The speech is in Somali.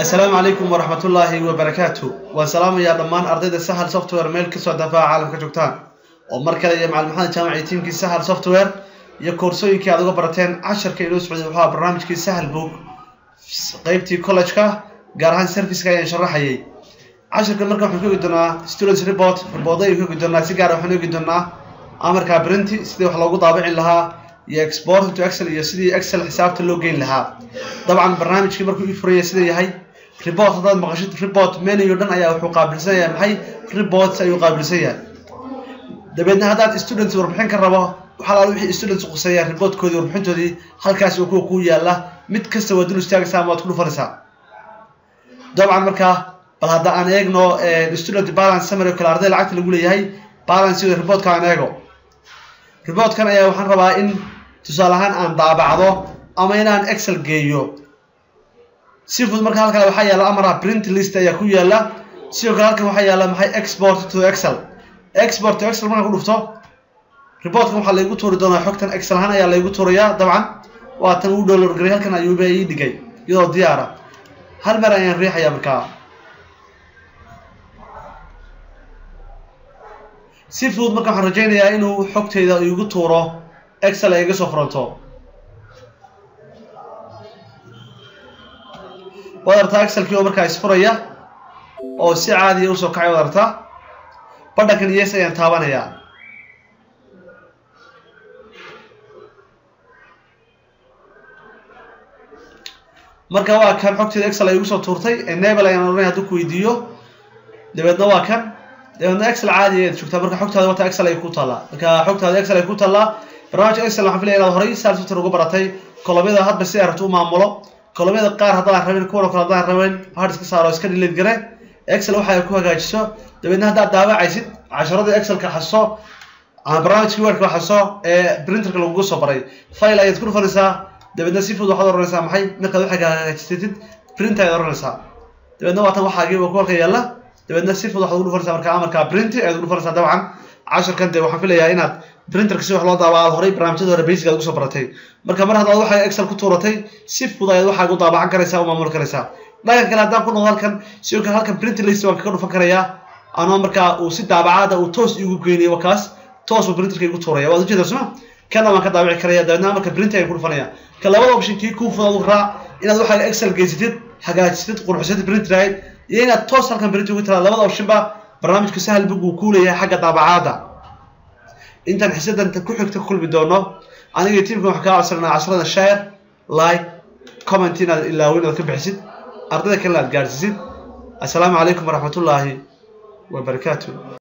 assalaamu calaykum waraxmatullaahi wabarakaatu waan salaamayaa dhammaan ardayda sahal software meel kasoo dafaaca caalamka joogtaan oo mar kale iyo macalin maxamed jaamac iyo tiimkii sahal software iyo koorsooyinkii aad uga barateen casharka inoo socday wuxuu ahaa barnaamijkii sahal book qeybtii college-ka gaar ahaan serviceka ayaan sharaxayay casharka marka waxaan ka ogi doonaa students report riboorda ayaan ka ogi doonaa si gaara waxaan ogi doonaa amarka printy sidii wax loogu daabicin lahaa iyo export to excel iyo sidii excel xisaabta loo geyn lahaa dabcan barnaamijkii markuu ii furaya sida yahay report haddaad maqashid report menu dhan ayaa wuxuu qaabilsan yahay maxay reports ayuu qaabilsan yahay dabeedna haddaad students warbixin ka rabo waxaa laala wixii students quseeya reportkoodii warbixintoodii halkaas oo kuwa kuu yaala mid kasta waa dul istaagaysaa ama waad ku dhufanaysaa dabcan markaa bal hadda aan eegno student balance summary oo kale arday lacagta lagu leeyahay balance reportka aan eego reportkan ayaa waxaan rabaa in tusaale ahaan aan daabacdo ama inaan excel geeyo si fudud marka halkan waxaa yaala amara print list ayaa ku yaala sidoo kale halkan waxaa yaala maxay export to excel export to excel markaan ku dhufto reportkan waxaa laygu tuuri doonaa xogtan excel ahaan ayaa laygu tuurayaa dabcan waa tan uu download garay halkan ayuuba ii dhigay iyadoo diyaara hal mar ayaan riixayaa markaa si fudud marka waxaan rajaynayaa inuu xogtayda igu tuuro excel ay iga soo furanto waad artaa excelkii oo markaa isfuraya oo si caadiya usoo kacay waad artaa badhankan yes ayaan taabanayaa marka waa kan xogtayda excel ay igu soo tuurtay enable ayaan oranaya hadduu ku weydiiyo dabeedna waa kan dabeedna excel caadi ayaad joogtaa marka xogtaada wata excel ay ku taallaa marka xogtaada excel ay ku taallaa barnaamijka excel waxaan filaya inaad horay sal software uga baratay kolobyada hadba si ay rabto u maamulo kolobyada qaar haddaan rabin kuwan oo kale haddaan rabin hard iska saaro iska delete gare excel waxa ay ku hagaajiso dabeedna haddaad daawacaysid casharada excelka xaso ama barnaamijka wordka xaso ee printerka lagugu soo baray file ayaad ku dhufanaysaa dabeedna si fudud waxaad oranaysaa maxay markaad waxay hagaajisatid print ayaad oranaysaa dabeedna waa tan waxaagii waa ku halka yaalla dabeedna si fudud waxaad ugu dhufanaysaa marka amarka printy ayaad ugu dhufanaysaa dabcan casharkan dee waxaan filayaa inaad printerka si wax loo daaba aad horay barnaamijyada hore basic aad ugu soo baratay marka mar haddaad waxaa excel ku tuuratay si fudud ayaad waxaa ugu daabacan karaysaa u maamuli karaysaa dhanka kale haddaan ku noqdo halkan sidoo kale halkan print list waan kaga dhufan karayaa anoo markaa uu si daabacaada uu toos igu geynayo wakaas toos uu printerka igu tuuraya waad ujeedaa suma kana waan ka daabici karaya dabeedna marka print ayaan ku dhufanaya ka labada option kii kuu fudud raac inaad waxaa excel geysatid hagaajisatid qurxisatid print rahayd iyo inaad toos halkan print ugu tiraa labada option ba barnaamijka sahal bug uu ku leeyahay xagga daabacaada intaan xisadan ku xigta ku kulmi doono aniga tiimkan waxaan kaa codsananaa casharada share like comment inaad ilaawin inaad ka bixisid ardayda kalena aad gaadhsiisid assalaamu calaykum waraxmatullaahi wabarakaatu